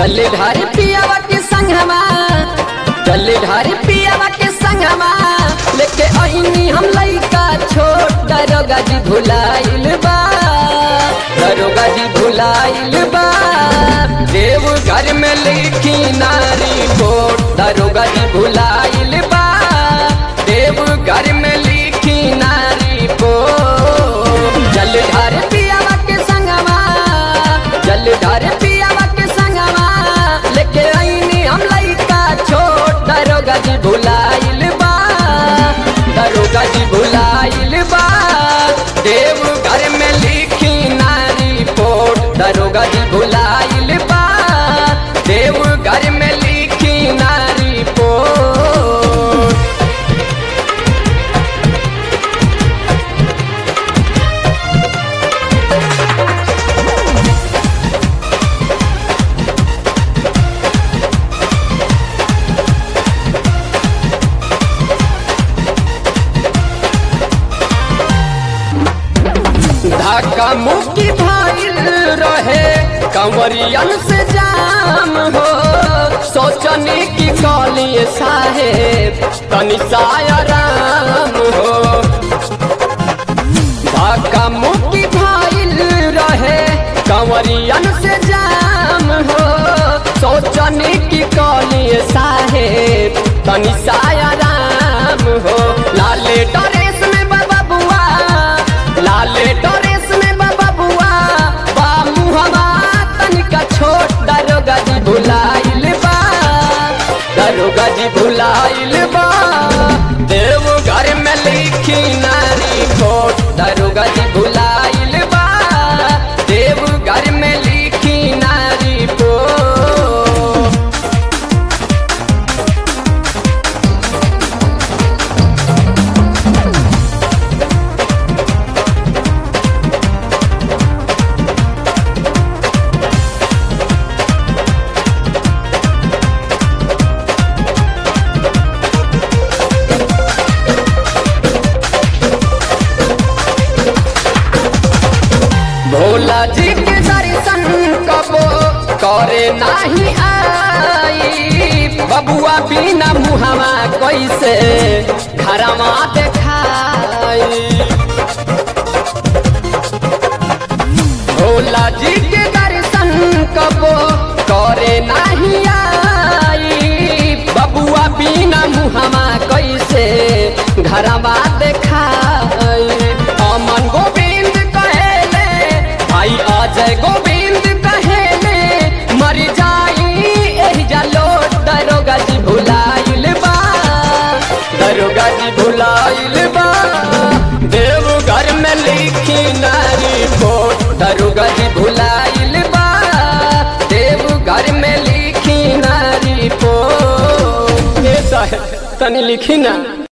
जलधार पियावा के संगमा जलधार पियावा के संगमा लेके अइनी हम लइका छोट दरोगा जी भुलाइल बा दरोगा जी भुलाइल बा देव घर में लिखी नारी कोट दरोगा जी भुलाइल बा देव घर में लिखी नारी कोट जलधार पियावा के संगमा जलधार पियावा के संगमा लेके आईनी हम लइका छोट दरोगा जी भुलाइल बा दरोगा जी भुलाइल बा देव घर में लिखी नारी पोट दरोगा जी भुलाइल बा देव घर में लिखी नारी पोट धक्का मुक्की भइल रहे कंवरियन से जाम हो सोचनी की कॉली साहेब तनि सायराम हो धक्का मुक्की भइल रहे कंवरियन से जाम हो सोचनी की कॉली साहेब तनि सायराम हो लाले ड्रेस में बाबा बुआ लाले ड्रेस में बाबा बुआ बा मुहवा तनिका छोट दरोगा जी भुलाइल बा दरोगा जी भुलाइल बा देव घर में लिखी नारी खोट दरोगा जी भुलाइल बा देव घर में लिखी नारी पोट भोला जी के दर्शन कबो करे नाही आई बबुआ बिना मुहवा कैसे घरमा देखाई भोला जी के दर्शन कबो करे नाही आई बबुआ बिना मुहवा कैसे घरमा देखाई अमन गोविंद कहेले भाई अजय गोविंद कहेले मर जाई एही जालो दरोगा जी भुलाइल बा दरोगा जी भुलाइल बा देव घर में लिखी नारी कोट दरोगा जी भुलाइल बा देव घर में लिखी नारी पोट ए साहेब तनी लिखी ना